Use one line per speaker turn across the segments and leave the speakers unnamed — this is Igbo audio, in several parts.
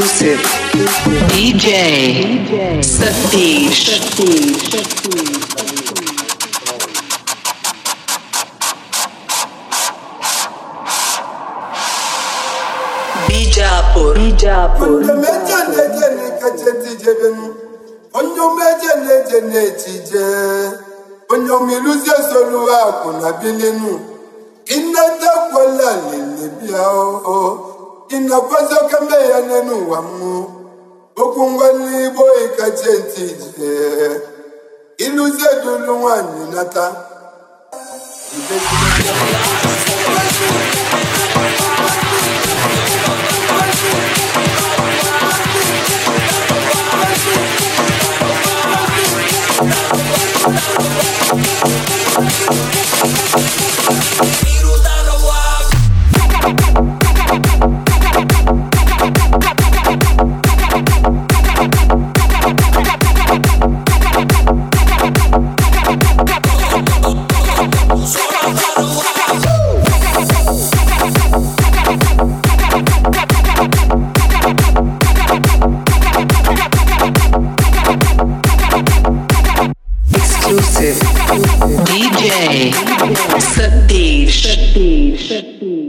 Exclusive. DJ Satish. Bijapur. Bijapur.
meje na-eje n'ikeje tijebenu onye meje na-eje na-etije onye omiluzie solu akụ na bilinu inatekwala lele bịa o inakwazi okeme ya n'elu ụwa mmụ okwu ngwali igbo ikeje ntije iluzie dulu nwanyị nata
Exclusive. DJ Satish.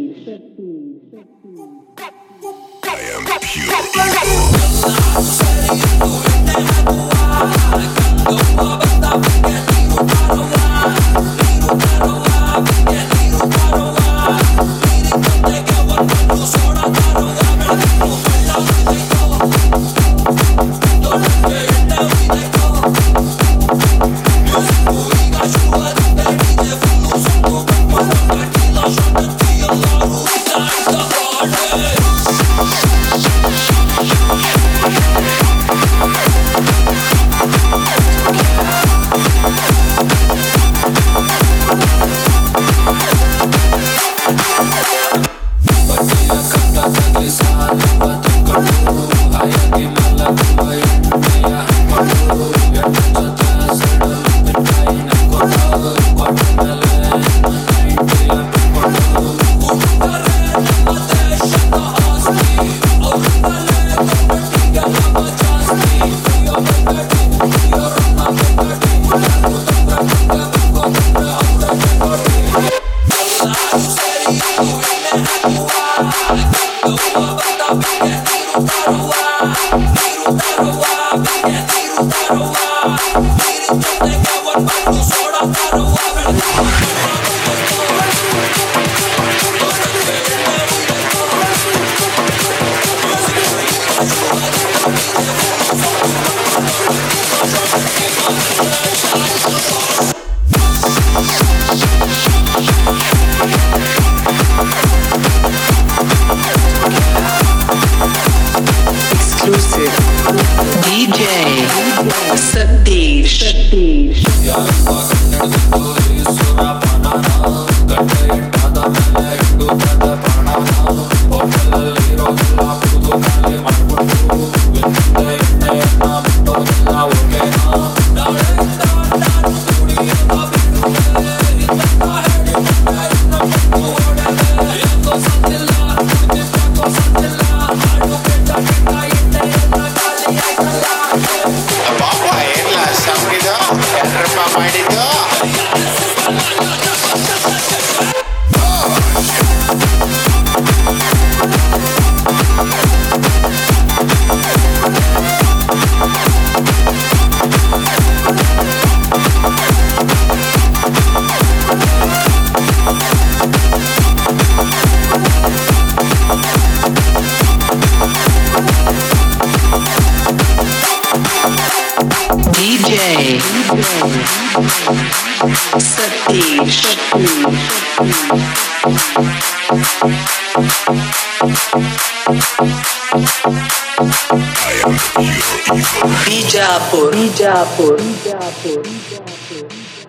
Exclusive. DJ Satish.
ಪಾಪ ಎಲ್ಲ ಸಂಗಿದ ಯಾರಪ್ಪ ಮಾಡಿದ್ದು
DJ Satish. Bijapur. Bijapur.